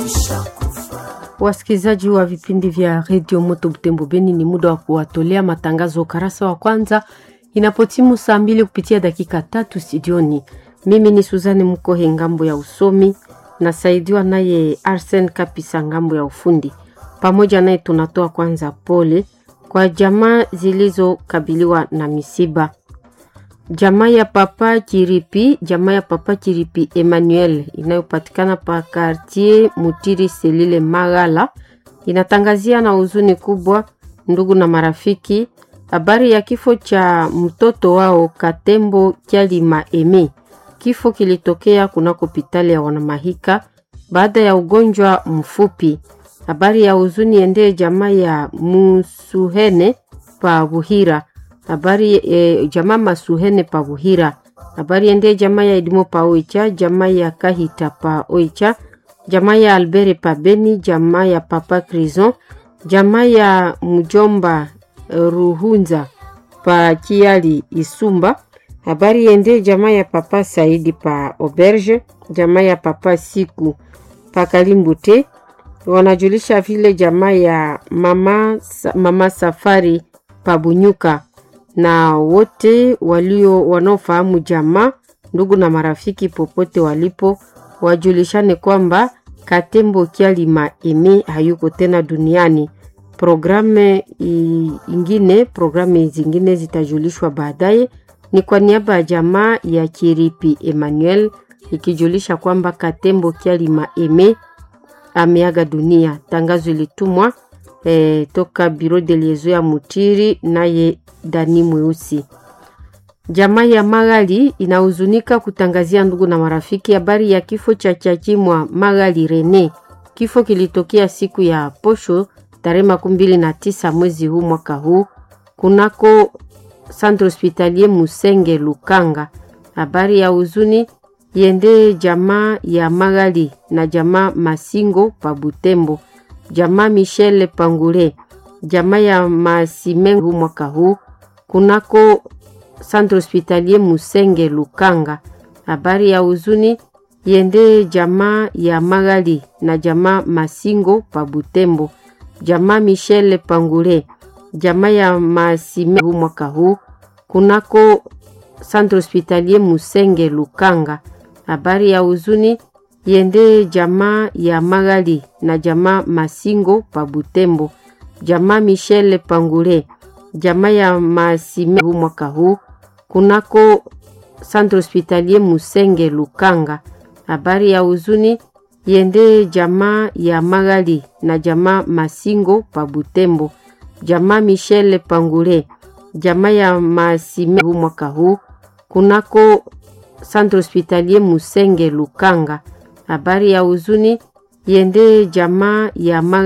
Wasikilizaji wa vipindi vya redio Moto Butembo Beni, ni muda wa kuwatolea matangazo ukarasa wa kwanza inapotimu saa mbili kupitia dakika tatu studioni. Mimi ni Suzane Mkohe ngambo ya usomi, nasaidiwa naye Arsen Kapisa ngambo ya ufundi. Pamoja naye tunatoa kwanza pole kwa jamaa zilizokabiliwa na misiba. Jamaa ya Papa Chiripi, jamaa ya Papa Chiripi Emmanuel inayopatikana pa kartier Mutiri Selile Magala inatangazia na huzuni kubwa ndugu na marafiki habari ya kifo cha mtoto wao Katembo Kyalima Eme. Kifo kilitokea kunako hospitali ya Wanamahika baada ya ugonjwa mfupi. Habari ya huzuni endee jamaa ya Musuhene pa Buhira habari e, jamaa Masuhene pa Buhira. Habari ende jamaa ya Idimo pa Oicha, jamaa ya Kahita pa Oicha, jamaa ya Albere pa Beni, jamaa ya Papa Crison, jamaa ya Mjomba Ruhunza pa Kiali Isumba. Habari ende jamaa ya Papa Saidi pa Auberge, jamaa ya Papa Siku pa Kalimbute. Wanajulisha vile jamaa ya mama, mama Safari pa Bunyuka na wote walio wanaofahamu jamaa, ndugu na marafiki popote walipo, wajulishane kwamba Katembo Kyalima Eme hayuko tena duniani. Programu ingine, programu zingine zitajulishwa baadaye. Ni kwa niaba ya jamaa ya Kiripi Emmanuel ikijulisha kwamba Katembo Kyalima Eme ameaga dunia. Tangazo ilitumwa eh, toka biro de liezo ya Mutiri naye Dani Mweusi. Jamaa ya Magali inahuzunika kutangazia ndugu na marafiki habari ya kifo cha Chachimwa Magali Rene. Kifo kilitokea siku ya posho tarehe makumi mbili na tisa mwezi huu mwaka huu kunako Centre Hospitalier Musenge Lukanga. Habari ya huzuni yende jamaa ya Magali na jamaa Masingo pa Butembo, jamaa Michel Pangure, jamaa ya Masimengu mwaka huu kunako Centre Hospitalier Musenge Lukanga. Habari ya huzuni yende jamaa ya Magali na jamaa Masingo pa Butembo, jamaa Michel Pangure, jamaa ya Masimengu mwaka huu kunako Centre Hospitalier Musenge Lukanga. Habari ya huzuni yende jamaa ya Magali na jamaa Masingo pa Butembo, jamaa Michel Pangure, jamaa ya Masime mwaka huu kunako Centre Hospitalier Musenge Lukanga. Habari ya huzuni yende jamaa ya Magali na jamaa Masingo pa Butembo, jamaa Michel Pangure, jamaa ya Masime mwaka huu kunako Centre Hospitalier Musenge Lukanga. Habari ya huzuni yende jamaa ya Magali